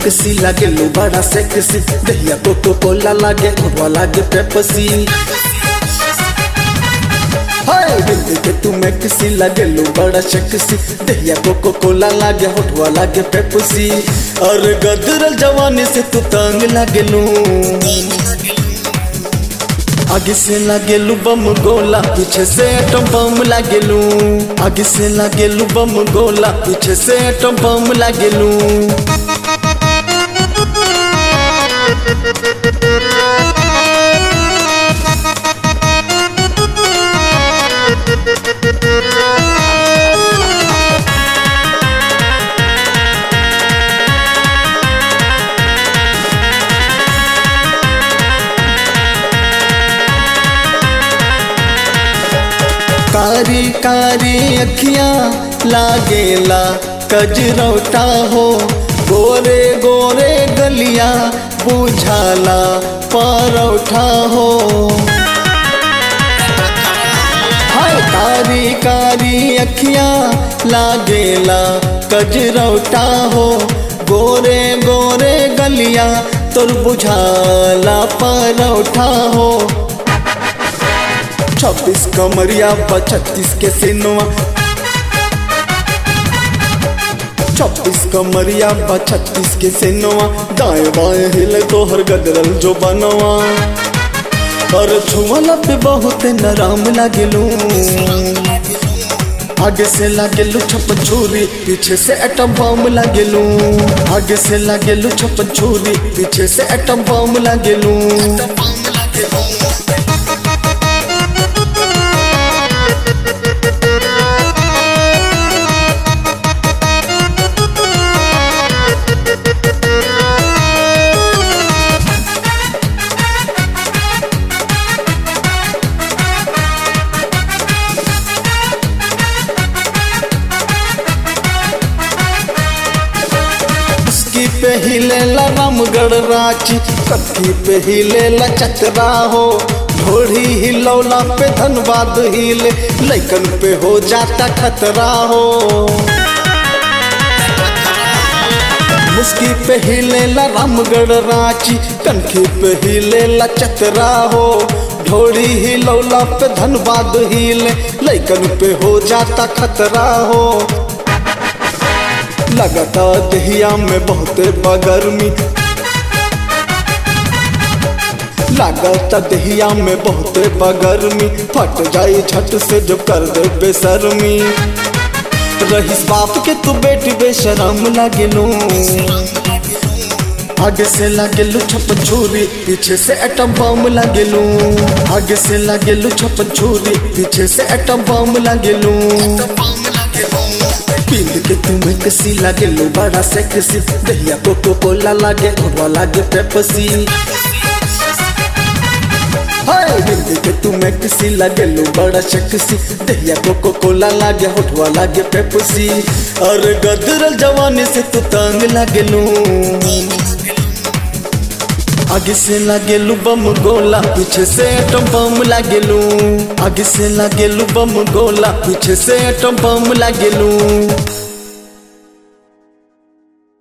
maxi लागे लो बड़ा sexy दहिया कोको कोला लागे होठवा लागे पेप्सी हाय बिंदी के तू मैक्सी लागे लो बड़ा सेक्सी दहिया कोको कोला लागे होठवा लागे पेप्सी और गदरल जवानी से तू तंग लागे लू आगे से लागेलू बम गोला पीछे से एटम बम लागेलू आगे से लागेलू बम गोला पीछे से एटम बम लागेलू कारी कारी अखियां लागेला कजरौटा हो गोरे गोरे गलिया बुझाला परौठा हो हाय कारी कारी अखियां लागेला कजरौटा हो गोरे गोरे गलिया तोर बुझाला परौठा हो छब्बीस कमरिया छत्तीस के सिनवा छब्बीस कमरिया छत्तीस के सिनवा दाएं बाएं हिले तोहर गदरल जो बनवा और छुअला पे बहुत नराम लागेलू आगे से लागेलू छप्पन छुरी पीछे से एटम बम लागेलू आगे से लागेलू छप्पन छुरी पीछे से एटम बम लागेलू उसकी पे हिलेला रामगढ़ रांची कत्थी पे हिलेला चतरा हो ढोड़ी हिलौला पे धनबाद हिले लैकन पे हो जाता खतरा हो मुस्की पे हिलेला रामगढ़ रांची कनखी पे हिलेला चतरा हो ढोड़ी हिलौला पे धनबाद हिले लैकन पे हो जाता खतरा हो लगता दहिया में बहुत बगर्मी लगता दहिया में बहुत बगर्मी फट जाई झट से जो कर दे बेशर्मी रहीस बाप के तू बेटी बेशरम लगेलू आगे से लागेलू छप्पन छुरी पीछे से एटम बम लागेलू आगे से लागेलू छप्पन छुरी पीछे से एटम बम लागेलू पील के तुम्हें कसी लागे लो बड़ा सेक्सी दहिया कोको कोला लागे होठवा लागे पेप्सी हाय बिंदी के तुम्हें कसी लागे लो बड़ा सेक्सी दहिया कोको कोला लागे होठवा लागे पेप्सी और गदरल जवानी से तू तंग लागे लू आगे से लागेलू बम गोला पीछे से एटम बम लागेलू आगे से लागेलू बम गोला पीछे से एटम बम लागेलू